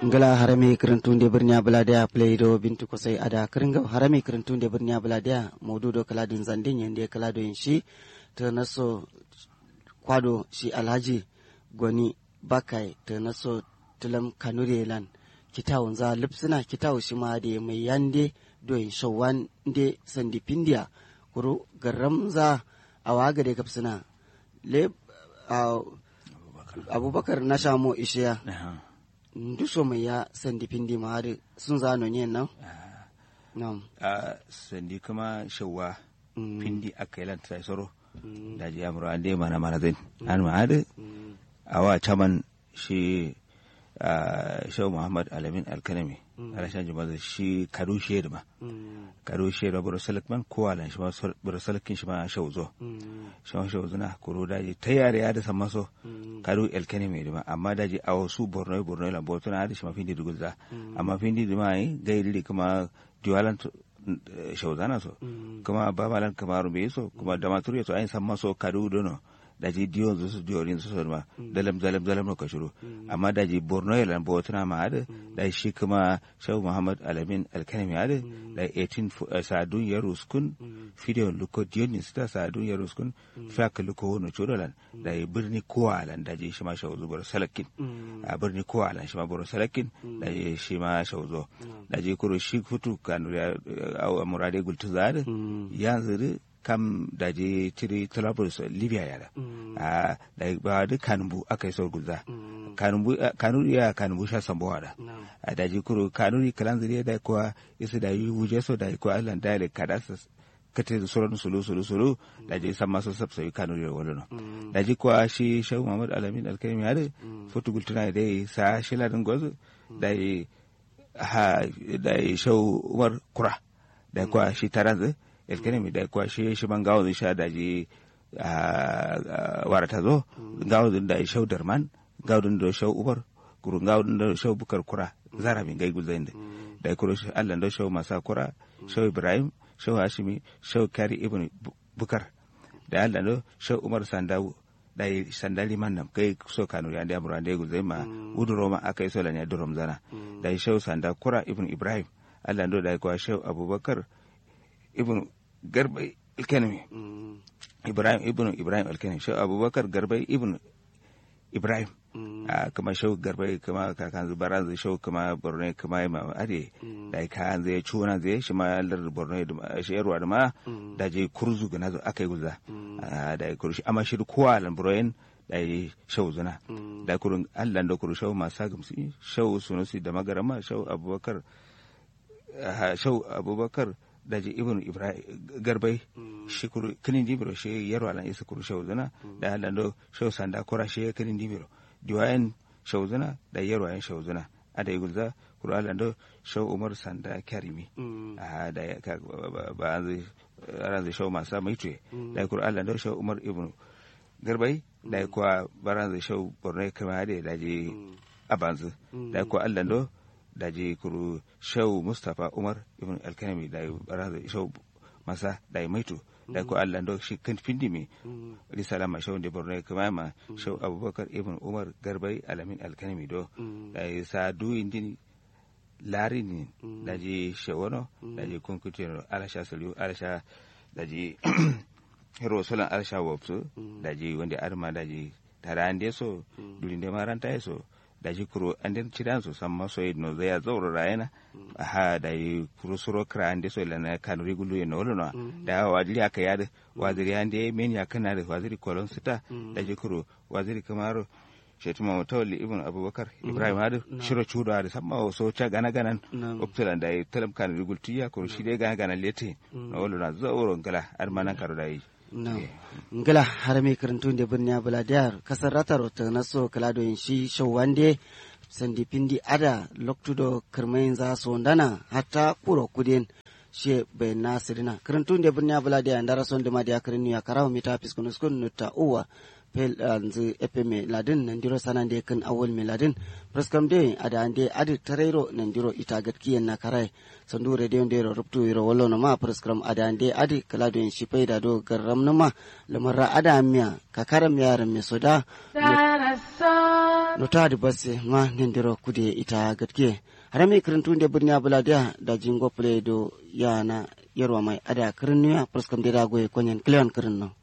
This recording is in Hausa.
ngala harame kirintunde birnya buladia play do bintu kosai ada kiringa harame kirintunde birnya buladia modu do kala din zandin yende kala do shi ta naso kwado shi alhaji gwani bakai ta naso tulam kanure lan kitawun za lipsina kitawu shi ma da mai yande do in shawan de sandi pindia kuru garam za a waga da kapsina le abubakar na shamo ishiya nduso mai ya sandi pindi ma har sun zano yin nan nam a sandi kuma shawa pindi aka yi lanta soro da ji amuru an dai mana mana zai an ma hada a wa caman shi shau muhammad alamin alkanami alashan jama'a shi kadu shi ma kadu shi da buru salikman ko alan shi ma buru salikin shi ma shau zo shau shau zuna kuro daji ta yare ya da san maso kadu alkanami da ma amma daji a wasu borno borno la botuna da shi ma findi dugulza amma findi da ma yi gairi kuma diwalan shauzana so kuma babalan kamaru bai so kuma da maturu so ayin san maso kadu dono daji diyon su su diyorin su ma dalam dalam dalam no kashuru amma daji borno ya lambo wata ma ada da shi kuma shawu muhammad alamin alkanami ada da 18 sadun ya ruskun fidiyon luko diyon sta sadun ya ruskun faka luko wono chodolan da birni kowalan daji shi ma shawu zubar salakin a birni kowalan shi ma boro salakin da shi ma shawu zo daji kuro shi futu kanu ya murade gultu zada yanzu kam da je tiri Trablus Libya yara a da ba da kanumbu aka yi sau guza kanumbu kanuri ya kanumbu sha sambowa da a da je kuro kanuri kalan zuriya da kuwa isa da yi wuje so da kuwa Allah da ya kada su kate da sauran sulu sulu sulu da je san masu sabsa yi kanuri da wani da je kuwa shi Shehu Muhammad Alamin Alkaimi ya da fotu gultuna da ya sa shi ladin gwazo da ya ha da ya Shehu Umar Kura da kuwa shi taranzu elkenemi da kwa shi shi man gawo sha da ji warata zo gawo da shau darman gawo da shau ubar kurun gawo da shau bukar kura zara min gai guzain da da kuro shi Allah da shau masa kura shau ibrahim shau hashimi shau kari ibn bukar da Allah da shau umar sandawu da sandali man nam kai so kanu ya da amura da guzai ma uduro ma akai so lanya durom zana da shau sanda kura ibn ibrahim Allah da kwa shau abubakar ibn garbai alkanami ibrahim ibn ibrahim alkanami shi abubakar garbai ibn ibrahim kama shau garbai kama kakan zubaran zai shau kama borno kama yi ma ade da ka zai cuna zai shi ma lar borno da shi yarwa da ma da je kurzu ga nazo aka yi guza da ya kurshi amma shi kowa lan broyen da ya shau zuna da kurun allan da kuru shau masu gamsi shau sunusi da magarama shau abubakar shau abubakar daji ibn ibrahim garbai shi kuru kinin dibiro shi yaro alan isa kuru shauzuna da halan do shau sanda kora shi kinin dibiro diwayan shauzuna da yaro ayan shauzuna ada igulza kuru alan do shau umar sanda karimi a da ba an zai ran zai shau masa mai tuye da kuru alan do shau umar ibn garbai da kuwa baran zai shau borno kama da daji abanzu da kuwa alan do da je kuru shau mustapha umar ibn alkanami da yi baraza shau masa da yi maito da ku allah da shi kan findi mai risala ma shau da borno kuma ma shau abubakar ibn umar garbai alamin alkanami do da yi sa du indini lari ne da je shawano da je kunkutiyar alasha saliu alasha da je hero solan alasha wapsu da je wanda arma da je tare an so durin da maranta ya so da ji kuro an den cidan so samma so no zaya zauro rayana ha da yi kuro suro kra an de so la na kan regulu e no no da wajiri aka yada waziri an de men ya kana da waziri kolon sita da ji kuro waziri kamaro shetuma mutawalli ibn abubakar ibrahim hadu shiro chudo hadu samma so cha gana ganan optala da yi talam kan regul tiya kuro shi de gana gana lete no wolo na zauro ngala ar manan karo da yi ngila har mai karantun da birni buladiyar kasar ratar ta naso kalado yin shi shawande sandi pindi ada loktudo kirmayin za su ndana hatta kuro kudin she bai nasirina karantun da birni buladiyar da rason da madiya karinu ya karawa mita fiskunuskun nuta uwa pel anzu epe me ladin nandiro sanande kan awol me ladin preskam de ada ande adi tarero nandiro ita gatkiyen na karai sandu radio ndero ruptu iro wallo no ma preskam ada ande adi kalado en shipai da do garam no ma lamara ada miya kakaram yaran me soda nota da basse ma nindiro kude ita gatke harami kirintu da birni abuladiya da jingo play do yana yarwa mai ada kirin nuya praskam da dagoye konyen kleon kirin no